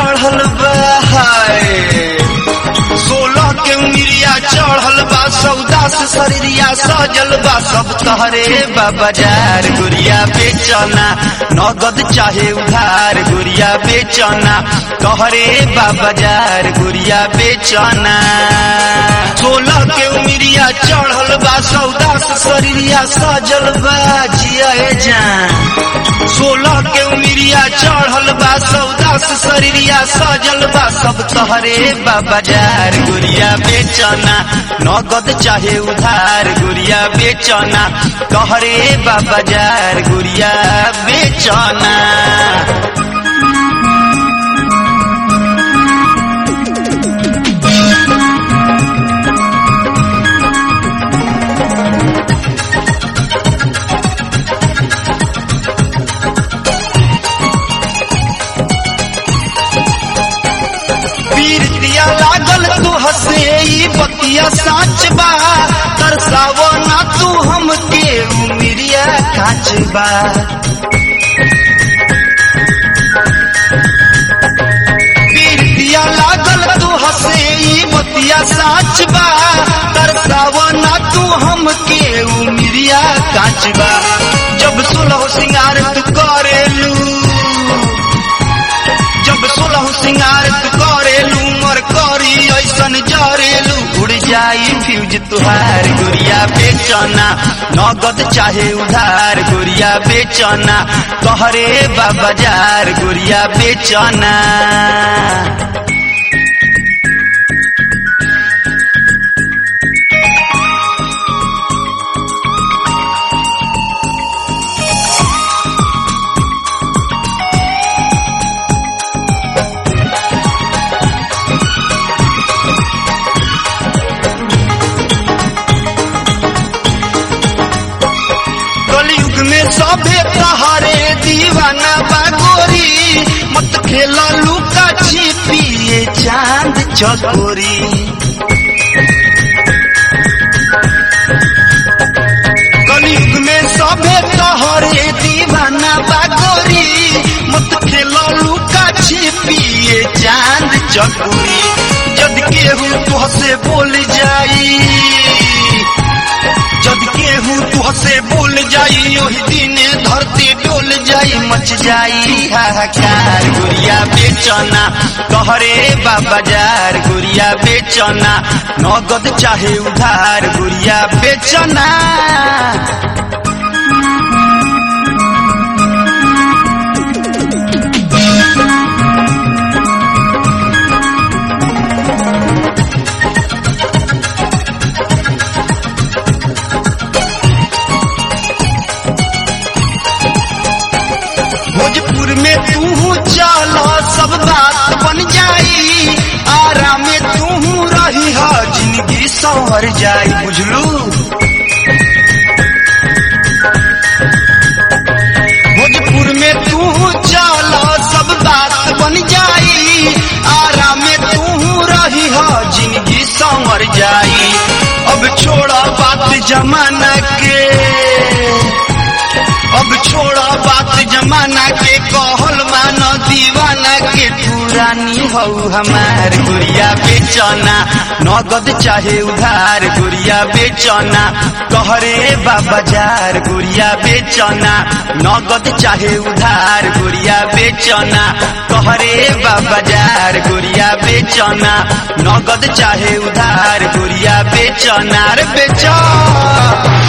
चढ़ल बा हाय सोलह के उमिरिया चढ़ल बा सौदा से शरीरिया सजल बा सब तहरे बा बाजार गुड़िया बेचना नगद चाहे उधार गुड़िया बेचना तहरे बा बाजार गुड़िया बेचना सोलह के उमिरिया चढ़ल बा सौदा से शरीरिया सजल बा जिया जान सोलह के उमिरिया चढ़ल बा सौदा से शरीरिया सजल बा सब तहरे बा बाजार गुड़िया बेचना नगद चाहे उधार गुड़िया बेचना तहरे बा बाजार गुड़िया बेचना पीर दिया लागल तू हसे ई बतिया साच बा तरसावो ना तू हमके उमिरिया काच बा पीर दिया लागल तू हसे ई बतिया साच बा तरसावो ना तू हमके उमिरिया काच बा जब सुलह सिंगार तू करेलू जब सोलह सिंगार तू करेलू मर करी ऐसन जरेलू उड़ जाई फ्यूज तुहार गुड़िया बेचना नगद चाहे उधार गुड़िया बेचना कहरे बा बाजार गुड़िया बेचना कलयुग में सभे तहारे दीवाना बागोरी मत खेला लुका छिपिए चांद चकोरी कलयुग में सभे तहारे दीवाना बागोरी मत खेला लुका छिपिए चांद चकोरी जद केहू तुहसे बोल जाई जद केहू तुहसे बोल जाई ओही दिने धरती डोल जाई मच जाई हाहाकार गुड़िया बेचना कहरे बा बाजार गुड़िया बेचना नगद चाहे उधार गुड़िया बेचना भोजपुर में तू चल सब बात बन जाई आराम में तू रही ह जिंदगी संवर जाई बुझलू भोजपुर में तू चल सब बात बन जाई आराम में तू रही ह जिंदगी संवर जाई अब छोड़ा बात जमाना के अब छोड़ा बात जमाना के कहल मान दीवाना के पुरानी हो हमार गुड़िया बेचना नगद चाहे उधार गुड़िया बेचना कहरे बा बाजार गुड़िया बेचना नगद चाहे उधार गुड़िया बेचना कहरे बा बाजार गुड़िया बेचना नगद चाहे उधार गुड़िया बेचना रे बेचा